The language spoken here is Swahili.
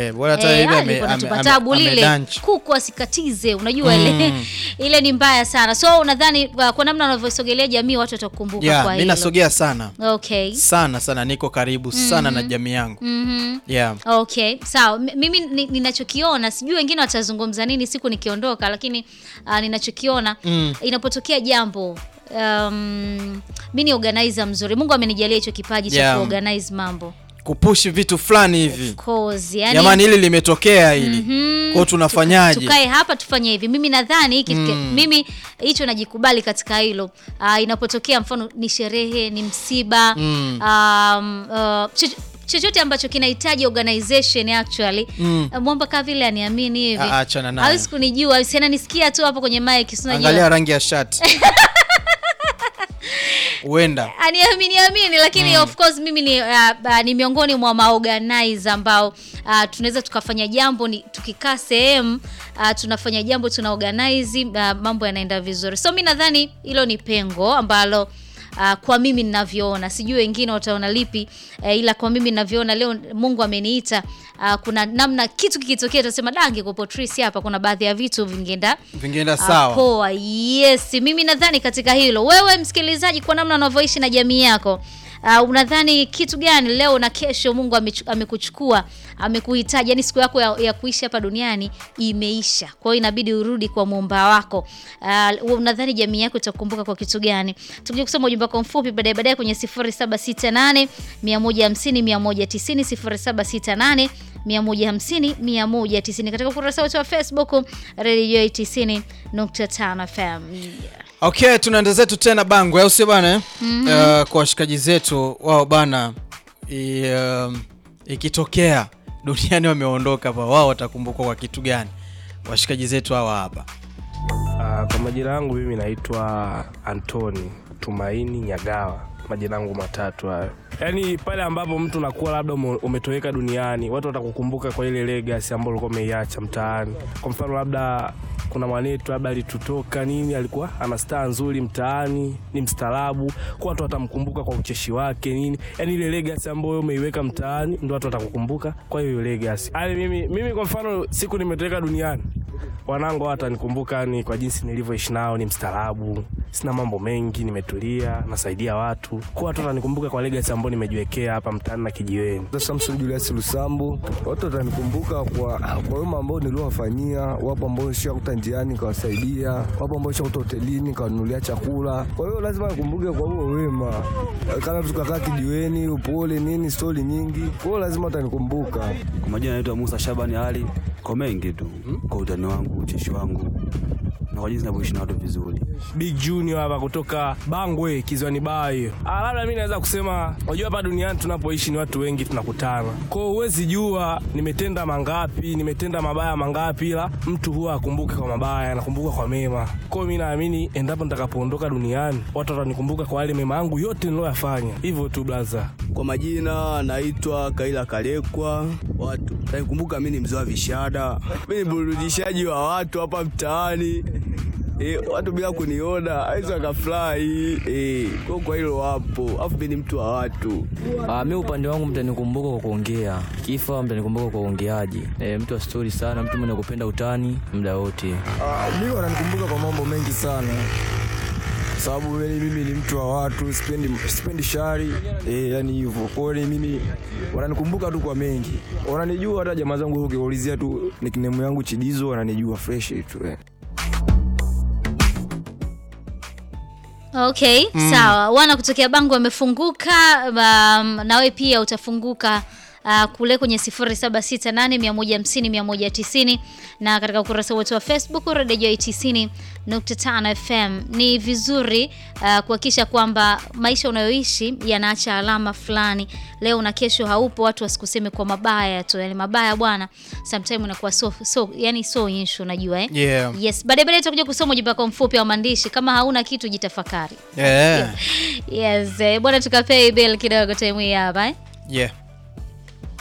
Eh, bora hata Eh, hivi ah, ame- ilikuwa ame- natupa ame- tabu lile amedunch. kuku asikatize unajua ile ile ni mbaya sana so unadhani uh, kwa namna unavyosogelea jamii watu watakukumbuka Yeah, kwa mi hilo nasogea sana okay sana sana, niko karibu sana na jamii yangu Mhm. yeah. Okay, sawa. M- Mimi ni- ninachokiona, sijui wengine watazungumza nini siku nikiondoka, lakini uh, ninachokiona Mm. inapotokea jambo um, mi ni organizer mzuri. Mungu amenijalia hicho kipaji cha Yeah. kuorganize mambo. kupushi vitu fulani hivi Of course, yani, jamani, hili limetokea hili kwao, tunafanyaje? tukae hapa tufanye hivi. Mimi nadhani hiki mimi hicho najikubali katika hilo. Uh, inapotokea mfano ni sherehe, ni msiba Mm. um, uh, choch- chochote ambacho kinahitaji organization actually Mm. uh, mwamba kaa vile aniamini hivi Ah, achana naye. hawezi kunijua si ananisikia tu hapo kwenye mic si unajua. Angalia rangi ya shati huenda aniamini amini lakini of course mimi ni, uh, uh, ni miongoni mwa maorganize ambao uh, tunaweza tukafanya jambo ni tukikaa sehemu uh, tunafanya jambo tuna organize uh, mambo yanaenda vizuri so mi nadhani hilo ni pengo ambalo Uh, kwa mimi ninavyoona sijui wengine wataona lipi uh, ila kwa mimi ninavyoona leo mungu ameniita uh, kuna namna kitu kikitokea tutasema dange kwa Patrice hapa kuna baadhi ya vitu vingeenda vingeenda Ah, sawa. Poa, yes. Mimi nadhani katika hilo, wewe msikilizaji, kwa namna unavyoishi na jamii yako Uh, unadhani kitu gani leo na kesho Mungu amechu- amekuchukua amekuhitaji, yani siku yako ya, ya kuishi hapa duniani imeisha, kwa hiyo inabidi urudi kwa muumba wako. Uh, unadhani jamii yako itakumbuka kwa kitu gani? Tukija kusoma ujumbe wako mfupi baadaye baadaye kwenye 0768 150 190 0768 150 190 katika ukurasa wetu wa Facebook Radio 90.5 FM. Yeah. Okay, tunaenda zetu tena Bangwe, au sio bana eh? Uh, kwa washikaji zetu wao bana, i, um, ikitokea duniani wameondoka hapa, wao watakumbukwa kwa kitu gani? Washikaji zetu hawa hapa. Ah, kwa majina yangu mimi naitwa Antoni Tumaini Nyagawa, majina yangu matatu hayo. Yaani pale ambapo mtu nakuwa labda ume- umetoweka duniani, watu watakukumbuka kwa ile legacy ambayo ulikuwa umeiacha mtaani. Kwa mfano labda kuna mwanetu labda alitutoka nini, alikuwa ana staa nzuri mtaani, ni mstaarabu, kwa watu watamkumbuka kwa ucheshi wake nini, yaani ile legacy ambayo umeiweka mtaani ndio watu watakukumbuka kwa hiyo legacy. Yaani mimi, mimi kwa mfano siku nimetoweka duniani wanangu watanikumbuka ni kwa jinsi nilivyoishi nao, ni mstaarabu, sina mambo mengi, nimetulia, nasaidia watu. Kwa watu watanikumbuka kwa legacy ambayo nimejiwekea hapa mtaani na kijiweni. Samson Julius Lusambu, watu watanikumbuka kwa kwa wema ambao niliowafanyia. Wapo ambao nishakuta njiani nikawasaidia, wapo ambao nishakuta hotelini nikawanunulia chakula. Kwa hiyo lazima nikumbuke kwa huo wema, kana tukakaa kijiweni, upole nini, stori nyingi. Kwa hiyo lazima watanikumbuka. Kwa majina naitwa Musa Shabani Ali. Kwa mengi tu, kwa utani wangu, ucheshi wangu na kwa jinsi navyoishi na watu vizuri. Big Junior hapa kutoka Bangwe Kiziwani Bayo. Ah, labda mimi naweza kusema, unajua hapa duniani tunapoishi ni watu wengi tunakutana. Kwa hiyo huwezi jua nimetenda mangapi, nimetenda mabaya mangapi, ila mtu huwa akumbuke kwa mabaya, anakumbuka kwa mema. Kwa hiyo mimi naamini endapo nitakapoondoka duniani, watu watanikumbuka kwa yale mema yangu yote niliyoyafanya. Hivyo tu blaza. Kwa majina naitwa Kaila Kalekwa. Watu tanikumbuka mimi ni mzee wa vishada, mimi ni burudishaji wa watu hapa mtaani. E, watu bila kuniona awezi wakafurahi e, kwa kwa hilo wapo, afu mimi ni mtu wa watu. Ah, mi upande wangu mtanikumbuka kwa kuongea, kifa mtanikumbuka kwa uongeaji. E, mtu wa stori sana, mtu mwenye kupenda utani muda wote. Ah, mimi wananikumbuka kwa mambo mengi sana kwa sababu yani mimi ni mtu wa watu, sipendi sipendi shari eh, yani hivyo. Kwa hiyo mimi wananikumbuka tu kwa mengi, wananijua hata jamaa zangu ukiwaulizia tu nickname yangu Chidizo, wananijua fresh tu eh. Okay, sawa. Wana kutokea Bangu wamefunguka, um, nawe pia utafunguka uh, kule kwenye 0768150190 na katika ukurasa wetu wa Facebook Radio 90.5 FM. Ni vizuri uh, kuhakikisha kwamba maisha unayoishi yanaacha alama fulani. Leo na kesho haupo, watu wasikuseme kwa mabaya tu. Yani mabaya bwana, sometimes inakuwa so, so yani so issue unajua eh? Yeah. Yes, baadaye baadaye tutakuja kusoma ujumbe wako mfupi wa maandishi. Kama hauna kitu jitafakari. Yeah. Yes, eh, bwana tukapei bill kidogo time hii hapa eh? Yeah.